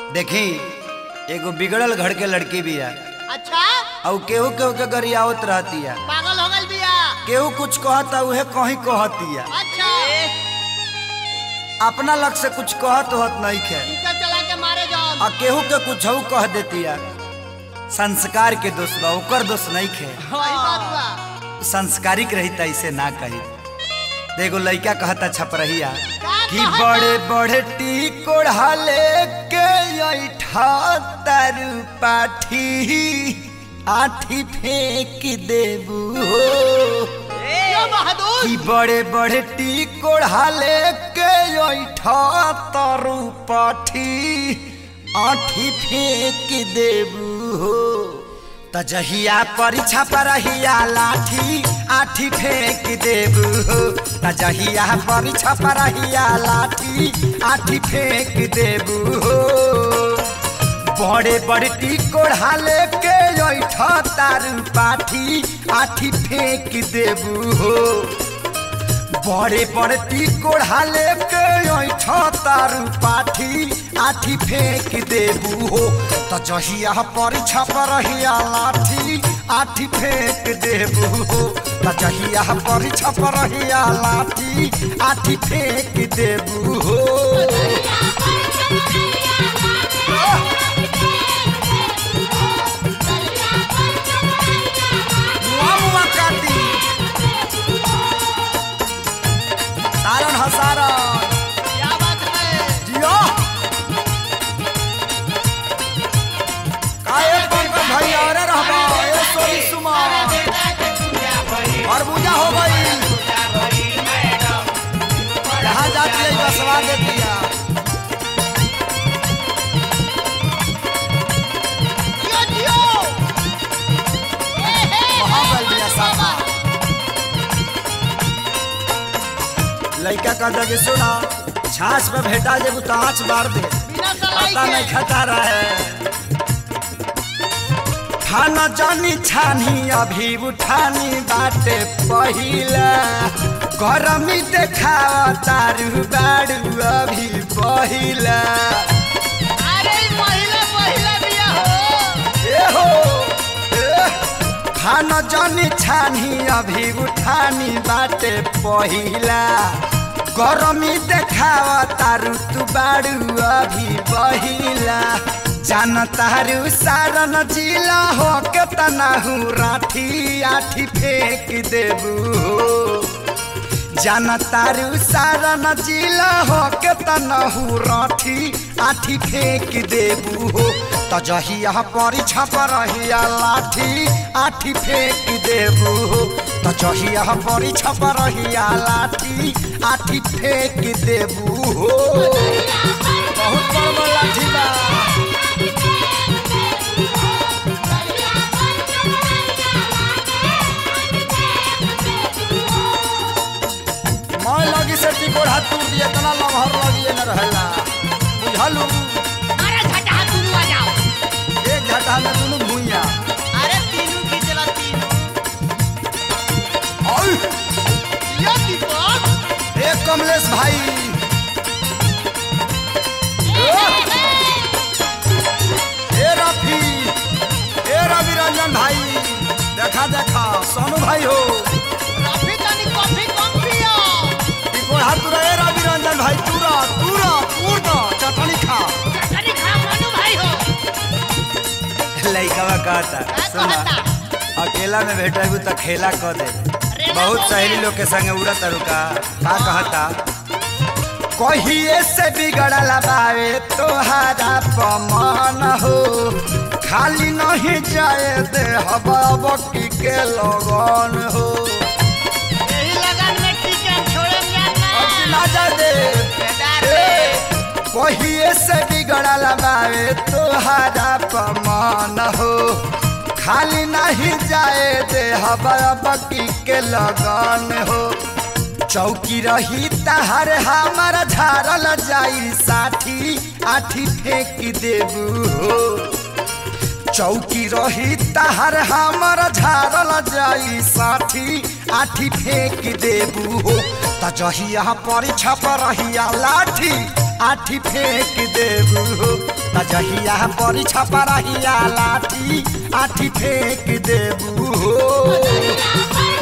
देखी एगो बिगड़ल घर के लड़की भी है अच्छा और केहू केहू के गरियावत रहती है पागल हो गल बिया केहू कुछ कहता उहे कहीं कहती है अच्छा अपना लग से कुछ कहत होत नहीं खे इनका चला के मारे जाओ आ केहू के कुछ कह देती है संस्कार के दोष बा ओकर दोष नहीं खे वही बात बा संस्कारिक रही त इसे ना कही देखो लड़का कहता छपरहिया का कि कहता? बड़े बड़े टी कोढ़ा लेके ऐठा तरु पाठी आठी फेंक देबू हो यो बहादुर कि बड़े बड़े टी कोढ़ा लेके ऐठा तरु पाठी आठी फेंक देबू हो त जहिया परीक्षा परहिया लाठी आठी फेंक देबू हो त जहिया परीक्षा परहिया लाठी आठी फेंक देबू हो बड़े बड़े टी कोढ़ा लेके ऐठा तारू पाठी आठी फेंक देबू हो बड़े बड़े टी कोढ़ा लेके ऐठा तारू पाठी आठी फेंक देबू हो त जहिया परीक्षा परहिया लाठी आठी फेंक देबू हो त जहिया परीक्षा परहिया लाठी आठी फेंक देबू हो मुआ मुआ काटी सारण हसारण क्या बात है जियो काहे पंकज भाई अरे रहबा ए सोनी सुमा खरबूजा हो गई जहाँ जाती है बसवा दे दिया जियो जियो ए, हे, वहाँ हे, गल दिया साफा लड़का कहता कि सुना छाछ पे भेटा जेबू तो आँच मार दे बिना सलाई पता नहीं के खाता रहे खाना जानी छानी अभी उठानी बाटे पहिला गरमी देखावा तारू बारू अभी पहिला अरे ई महिला महिला बिया हो ए हो ए, खाना जानी छानी अभी उठानी बाटे पहिला गरमी देखावा तारू तू बारू अभी बहिला जान तारू सारन जिला हो के तनाहू राठी आठी फेंक देबू हो जान तारू सारन जिला हो के तनहू राठी आठी फेंक देबू हो त जहिया परीक्षा परहिया लाठी आठी फेंक देबू हो त जहिया परीक्षा परहिया लाठी आठी फेंक देबू हो बहुत बड़ बड़ लाठी बा मैं लगी से टिकोड़ हाथ टूट दिए तना लमहर लगी न रहेला बुझलू अरे झटा दुनू आ जाओ एक घाटा में दुनू भूइया अरे तीनू खींचला तीनू ओय यो दीपक एक कमलेश भाई ए रफी ए रवि रंजन भाई देखा देखा सोनू भाई हो कॉफी तनी कॉफी कम पियो टिकोड़ हाथ तुरा ए रवि रंजन भाई तुरा तुरा तूर दो चटनी खा चटनी खा मनु भाई हो लइकवा कहता का सुना कहता अकेला में भेटेबू तो खेला क दे रेला बहुत बोल सहेली दे। लोग के संगे उड़त रुका का कहता कहिए से बिगड़ल बावे तोहारा पमान हो खाली नहीं जाए दे हवा बकी के लगन हो यही लगन में टिकट छोड़े जाना अब की ना जा दे बेदार ए, रे कहिए से बिगड़ल बावे तोहारा पमान हो खाली नहीं जाए दे हवा बकी के लगन हो चौकी रही तहर हमार झारल जाई साठी आठी फेंक देबू हो चौकी रही तहर हमर झारल जाई साठी आठी फेंक देबू हो त जहिया परीक्षा पर रहिया लाठी आठी फेंक देबू हो त जहिया बड़ी छपरहिया लाठी आठी फेंक देबू हो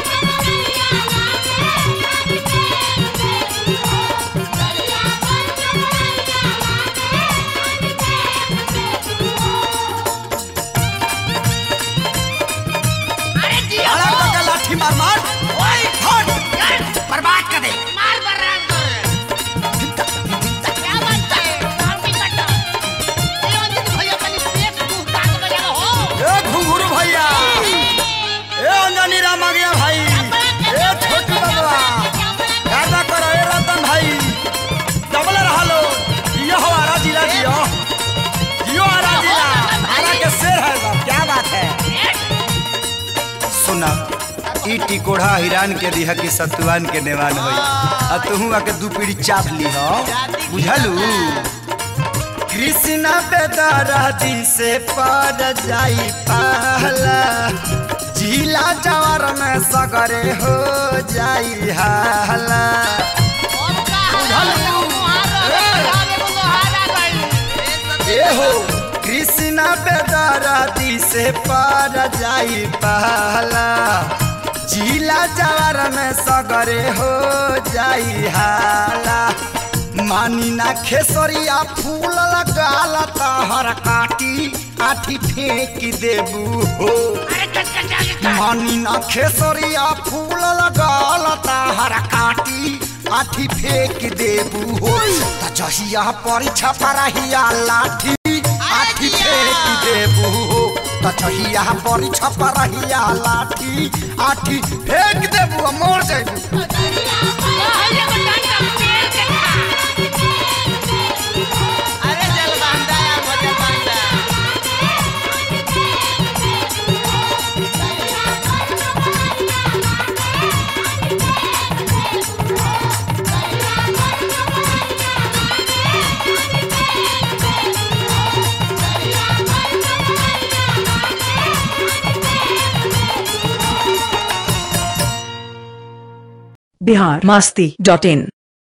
अरे जी अरे काका लाठी मार मार ओए हट बर्बाद कर दे मार बर्बाद कर क्या बात है काम भी करता ये अंजन भैया कनी पेट तू काट बजा हो ए घुंघरू भैया ए अंजनी राम आ गया भाई ए छोटू बाबा गादा करो ए रतन भाई डबल रहा लो ये हो आरा जिला जियो जियो आरा जिला आरा के शेर है बाप क्या बात है सुना ई टिकोढ़ा हिरान के दिहा की सतुआन के नेवान होई आ तुहू आके दू पीढ़ी चाप ली हो बुझलू कृष्णा बेदरादी से पर जाई पहला जिला जवार में सगरे हो जाई हाला और का बुझल मुहारा रे मुहारा गई ए हो कृष्णा बेदरादी से पर जाई पहला जिला जवार में सगरे हो जाई हाला मानी ना खेसरिया फूल लगाल तहर काटी आठी फेंक देबू हो अरे कट कट जाके मानी ना खेसरिया फूल लगाल तहर काटी आठी फेंक देबू हो त जहिया परीक्षा परहिया लाठी आठी फेंक देबू हो त जहिया परीक्षा परहिया लाठी आठी फेंक देबू आ मोर जाबू भैया को डंडा पेड़ के खा अरे जल बांधा मुझे बांधा बिहार मास्ती डॉट इन